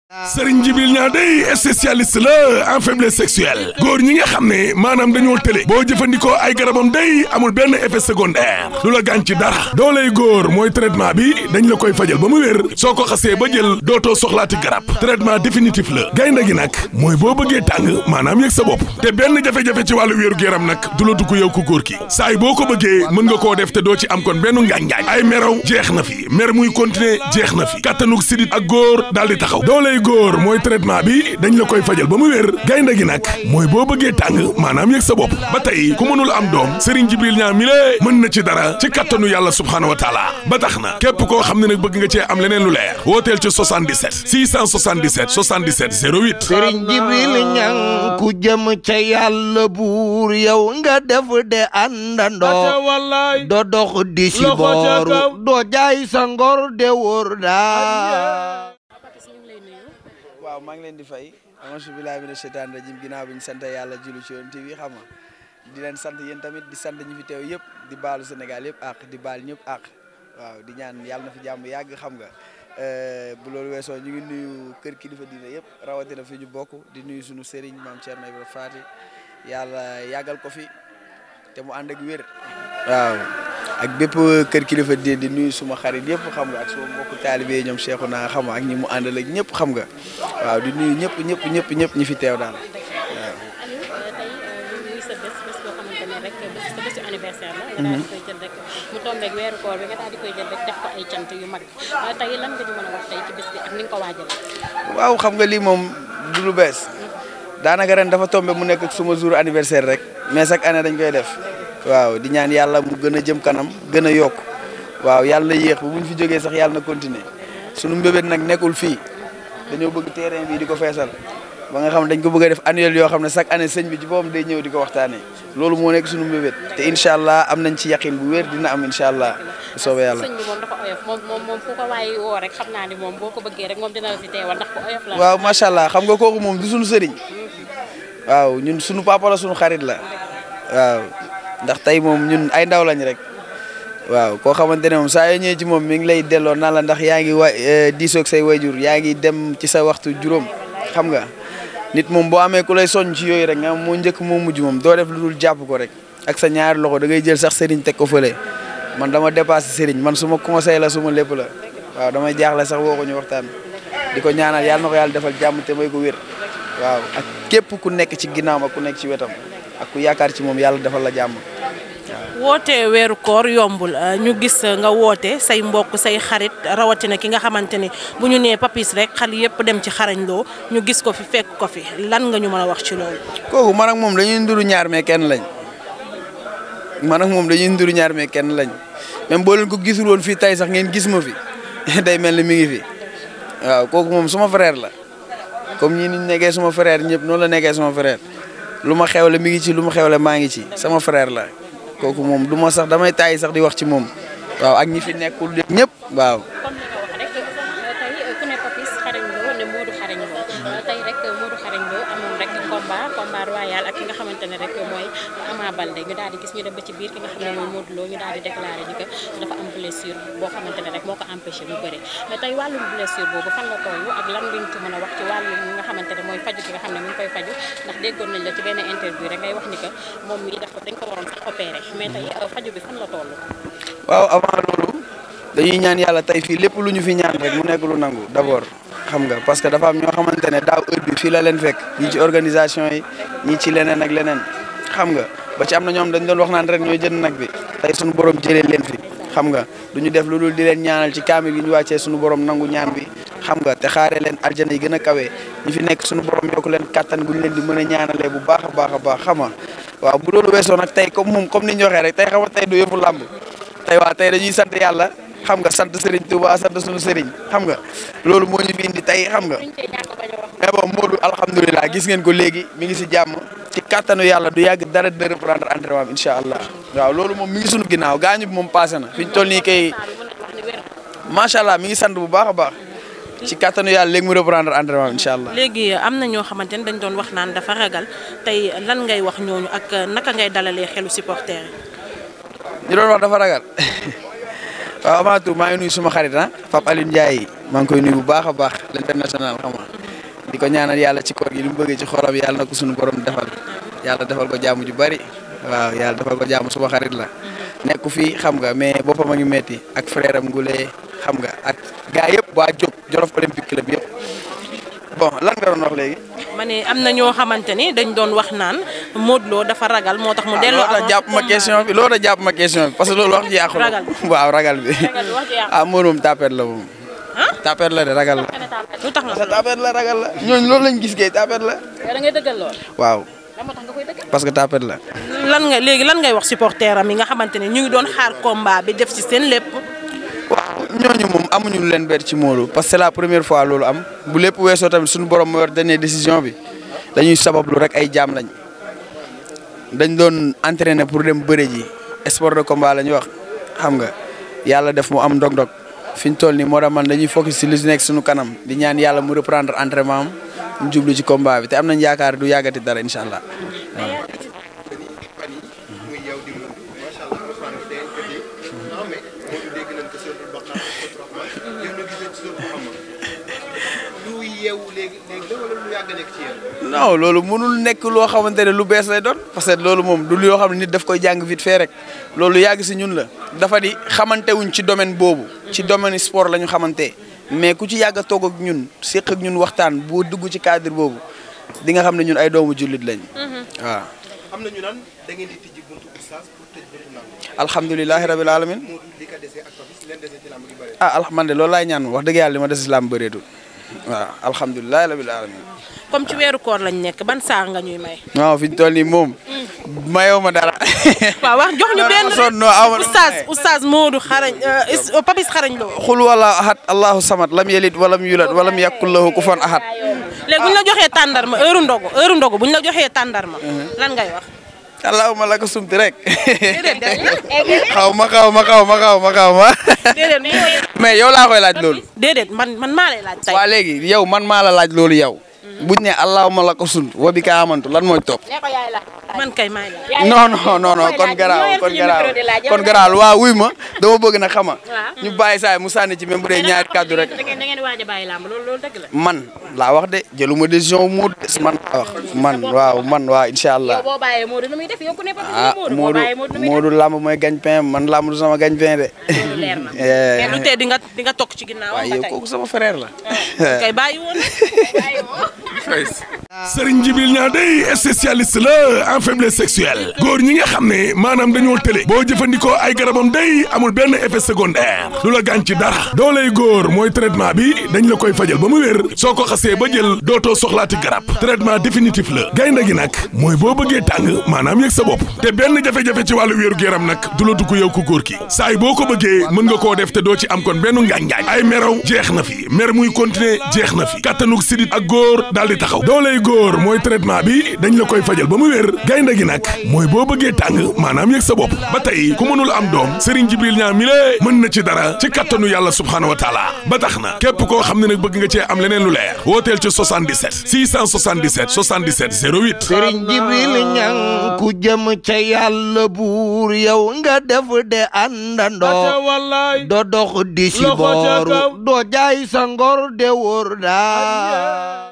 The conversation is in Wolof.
Serigne Djibril Niang day spécialiste la en faiblesse sexuelle góor ñi nga xam ne maanaam dañoo tële boo jëfandikoo ay garabam day amul benn effet secondaire du la gaañ ci dara dooley góor mooy traitement bi dañ la koy fajal ba mu wér soo ko xasee ba jël dootoo soxlaati garab traitement définitif la gaynde gi nag mooy boo bëggee tàng maanaam yëg sa bopp te benn jafe-jafe ci wàllu wéeru yaram nag du la dugg yow ku góor ki saay boo ko bëggee mën nga koo def te doo ci am kon benn ngaañ-ngaañ ay meraw jeex na fi mer muy continuer jeex na fi kattanug sidit ak góor daal di taxaw dooley góor mooy traitement bi dañ la koy fajal ba mu wér gaynde gi nag mooy boo bëggee tàng maanaam yëg sa bopp ba tey ku mënul am doom Serigne Djibril Niang mi lée mën na ci dara ci kattanu yàlla subhaanahu wa taala ba tax na képp koo xam ne nag bëgg nga cee am leneen lu leer wooteel ci 77 677 77 08 Serigne Djibril Niang ku jëm ca yàlla buur yow nga def de àndandoo do dox di si booru doo jaay sa ngor de wóor daa waaw maa ngi leen di fay amansu billahi mina sheytaani rajim ginnaaw bi ñu sant yàlla julli ci yoon TV xam nga di leen sant yéen tamit di sant ñi fi teew yëpp di baalu Sénégal yëpp ak di baal ñëpp ak waaw di ñaan yàlla na fi jàmm yàgg xam nga bu loolu weesoo ñu ngi nuyu kër kilifa diine yëpp rawatina fi ñu bokk di nuyu suñu sëriñ maam Thierno Ibrahima Fati yàlla yàggal ko fi te mu ànd ak wér waaw ak bépp kër kilifa di di nuyu suma xarit yëpp xam nga ak suma mbokku taalibe yi ñoom Cheikhu naa xam nga ak ñi mu àndal ak ñëpp xam nga waaw di nuyu ñëpp ñëpp ñëpp ñëpp ñi fi teew daal waaw. Aliou tey muy sa bés bés boo xamante ne rek bés sa bésu anniversaire la. nga daal di koy jël rek mu tombeeg weeru koor bi nga daal di koy jël rek def ko ay cant yu mag tey lan nga ñu mën a wax tey ci bés bi ak ni nga ko waajalee. waaw xam nga lii moom du lu bees daanaka ren dafa tombé mu nekk suma jour anniversaire rek mais chaque année dañ koy def. waaw di ñaan yàlla mu gën a jëm kanam gën a yokk waaw yàlla na yéex ba bu ñu fi jógee sax yàlla na continuer sunu mbébét nag nekkul fii dañoo bëgg terrain bi di ko feesal ba nga xam ne dañ ko bëgg a def annuel yoo xam ne chaque année sëñ bi ci boppam day ñëw di ko waxtaanee loolu moo nekk sunu mbébét te incha allah am nañ ci yaqin bu wér dina am incha allah bu soobee yàlla. sëñ bi moom dafa oyof moom moom moom fu ko waaye woo rek xam naa ni moom boo ko bëggee rek moom dina la fi teewal ndax ko oyof la. waaw macha allah xam nga kooku moom du sunu sëriñ waaw ñun sunu papa la sunu xarit la waaw. ndax tey moom ñun ay ndaw lañ rek waaw koo xamante ne moom saa yoo ñëwee ci moom mi ngi lay delloo naan la ndax yaa ngi wa diisoog say wayjur yaa ngi dem ci sa waxtu juróom xam nga nit moom boo amee ku lay soñ ci yooyu rek nga moo njëkk moo mujj moom doo def lu dul jàpp ko rek ak sa ñaari loxo da ngay jël sax sëriñ teg ko fële man dama dépassé sëriñ man suma conseil la suma lépp la waaw damay jaaxle sax woo ko ñu waxtaan di ko ñaanal yàlla na ko yàlla defal jàmm te may ko wér waaw ak képp ku nekk ci ginnaawam ak ku nekk ci wetam ak ku yaakaar ci moom yàlla defal la jàmm woote weeru koor yombul ñu gis nga woote say mbokk say xarit rawatina ki nga xamante ni bu ñu nee papis rek xal yëpp dem ci xarañ loo ñu gis ko fi fekk ko fi lan nga ñu mën a wax ci loolu. kooku man ak moom dañuy nduru ñaar mais kenn lañ man ak moom dañuy nduru ñaar mais kenn lañ même boo leen ko gisul woon fii tey sax ngeen gis ma fi day mel ni mi ngi fi waaw kooku moom suma frère la comme ñi niñ nekkee suma frère ñëpp noonu la nekkee suma frère lu ma xewle mi ngi ci lu ma xewle maa ngi ci sama frère la. kooku moom du ma sax damay taay sax di wax ci moom waaw ak ñi fi nekkul ñëpp waaw. comme ni nga wax rek tey ku ne Papis xarañ loo ne Modou xarañ loo tey rek Modou xarañ loo amoon rek combat combat royal ak ki nga xamante ne rek mooy Ama Baldé ñu daal di gis ñu dem ba ci biir ki nga xam ne mooy Modou Lo ñu daal di déclaré ni que dafa am blessure boo xamante ne rek moo ko empêché mu bëre mais tey wàllum blessure boobu fan la toll ak lan lañ ci mën a wax ci wàllum ñi nga xamante ne mooy faju ki nga xam ne mu ngi koy faju ndax déggoon nañ la ci benn interview rek ngay wax ni que moom mii dafa dañ ko waroon sax opéré mais tey faju bi fan la toll waaw avant loolu dañuy ñaan yàlla tey fii lépp lu ñu fi ñaan rek mu nekk lu nangu d'abord xam nga parce que dafa am ñoo xamante ne daaw heure bi fii la leen fekk ñi ci organisation yi ñi ci leneen ak leneen xam nga ba ci am na ñoom dañ doon wax naan ren ñooy jënd nag bi tey suñu borom jëlee leen fi xam nga du ñu def lu dul di leen ñaanal ci kaamil gi ñu wàccee suñu borom nangu ñaan bi xam nga te xaaree leen aljana yi gën a kawe ñi fi nekk suñu borom yokk leen kattan gu ñu leen di mën a ñaanalee bu baax a baax a baax xam nga waaw bu loolu weesoo nag tey comme moom comme ni ñu waxee rek tey xam nga tey du yëfu làmb tey waa tey dañuy sant yàlla xam nga sant Serigne Touba sant suñu Serigne xam nga loolu moo ñu fi indi tey xam nga mais bon Modou alhamdulilah gis ngeen ko léegi mi ngi si jàmm ci kattanu yàlla du yàgg dara dina reprendre entraînement am incha allah waaw loolu moom mi ngi suñu ginnaaw gaañu bi moom passé na fi ñu toll nii kay macha allah mi ngi sant bu baax a baax ci kattanu yàlla léegi mu reprendre entraînement am incha allah. léegi am na ñoo xamante ni dañ doon wax naan dafa ragal tey lan ngay wax ñooñu ak naka ngay dalalee xelu supporter yi. ñu doon wax dafa ragal waaw avant tout maa ngi nuyu suma xarit ah Pape Alioune Ndiaye maa ngi koy nuyu bu baax a baax l'international xam nga di ko ñaanal yàlla ci koor gi li mu bëggee ci xolam yàlla na ko suñu borom defal yàlla defal ko jaamu ju bari waaw yàlla defal ko jaamu suma xarit la nekku fii xam nga mais boppam a ngi metti ak frère am Ngule xam nga ak gaa yëpp waa Diop Jolof Olympique Club yëpp bon lan nga doon wax léegi. ma ne am na ñoo xamante ni dañ doon wax naan Modou Lo dafa ragal moo tax mu delloo. loolu jàpp ma question bi loolu jàpp ma question bi parce que loolu wax ji yàqu la Ragal. waaw ragal bi Ragal bi wax ji yàqu. ah Modou moom tapet la moom ah tapet la de ragal la lu tax nga parce que tapet la ragal la ñooñu loolu lañ gis kay tapet la yow da ngay dëggal lool waaw lan moo tax nga koy dëggal parce que tapet la lan nga léegi lan ngay wax supporter am yi nga xamante ne ñu ngi doon xaar combat bi def ci seen lépp. waaw ñooñu moom amuñu lu leen bett ci Modou parce que c'est la première fois loolu am bu lépp weesoo tamit suñu borom moo yor dernière décision bi dañuy sabablu rek ay jaam lañ dañ doon entraîner pour dem bëre ji sport de combat la ñuy wax xam nga yàlla def mu am ndog-ndog fi ñu toll nii moo tax man dañuy focus ci li si nekk suñu kanam di ñaan yàlla mu reprendre entraînement am ñu jublu ci combat bi te am nañ yaakaar du yàggati dara incha allah. non loolu mënul nekk loo xamante ne lu bees lay doon parce que loolu moom du yoo xam ne nit daf koy jàng vite fait rek loolu yàgg si ñun la dafa di xamante wuñ ci domaine boobu ci domaine sport la ñu xamante mais ku ci yàgg a toog ak ñun séq ak ñun waxtaan boo dugg ci cadre boobu di nga xam ne ñun ay doomu jullit lañ waaw am na ñu naan da ngeen di tijji buntu oustaz pour tëj buntu lamb alhamdulilahi rabil alamin moo li ko desee ak Papis leen desee ci lamb gi bëri ah al man de loolu laay ñaan wax dëgg yàlla li ma des islam bëreetul waaw alhamdulilahi rabil alamin comme ci weeru koor lañ nekk ban saa nga ñuy may. waaw fi ñu toll nii moom mayoo ma dara waaw wax jox ñu Non, benn non, sonn, non, aw ma- oustaz oustaz Modou xarañ euh, is- Papis xarañ Lo. xul wala ahad allahu samad lam yalid walam yulad walam yakul lahu kufuwan ahad léegi bu ñu la joxee tàndarma heure ndogu heure ndogu bu ñu la joxee tàndarma. lan ngay wax. allahumma laka sumti rek déedéet déedéet xaw ma xaw ma xaw ma xaw ma xaw ma déedéet mais yow laa koy laaj loolu déedéet man man maa lay laaj tey. waa léegi yow man maa la laaj loolu yow buñ ne allahumma laka sunt wa bika amantu lan mooy topp nee ko yaay la man kay maay laaj. non non non non kon garaaw kon garaaw kon garaaw waa wuy ma dama bëgg na xama ñu bàyyi saay mu sànni ci même bu dee ñaari kàddu rek da ngeen da ngeen waaj a bàyyi làmb loolu loolu dëgg la man laa wax de jëluma décision mu des man laa wax man waaw man waaw incha allah yow boo bàyyee Modou nu muy def yow ku ne Papis ah Modou boo Modou bàyyee Modou nu muy def Modou lamb mooy gagne-pain mais man lamb du sama gagne-pain de. loolu leer na Eh, lu tee di nga di nga toog ci ginnaaw waaye ba yow tey. kooku sama frère la. kay bàyyi woon. Serigne Djibril Niang day spécialiste la en faiblesse sexuelle góor ñi nga xam ne maanaam dañoo tële boo jëfandikoo ay garabam day amul benn effet secondaire du la gaañ ci dara dooley góor mooy traitement bi dañ la koy fajal ba mu wér soo ko xasee ba jël dootoo soxlaati garab traitement définitif la gaynde gi nag mooy boo bëggee tàng maanaam yëg sa bopp te benn jafe-jafe ci wàllu wéeru yaram nag du la dugg yow ku góor ki saay boo ko bëggee mën nga koo def te doo ci am kon benn ngaañ-ngaañ ay meraw jeex na fi mer muy continuer jeex na fi kattanug sidit ak góor daal di taxaw dooley góor mooy traitement bi dañ la koy fajal ba mu wér gaynde gi nag mooy boo bëggee tàng maanaam yëg sa bopp ba tey ku mënul am doom Serigne Jibril Niang mi lée mën na ci dara ci kattanu yàlla subhaanahu wa taala ba tax na képp koo xam ne nag bëgg nga cee am leneen lu leer wooteel ci 77 677 77 08 sëriñ jibril ñang ku jëm ca yàlla buur yow nga def de àndandoo do dox di si booru doo jaay sa ngor de wóor daa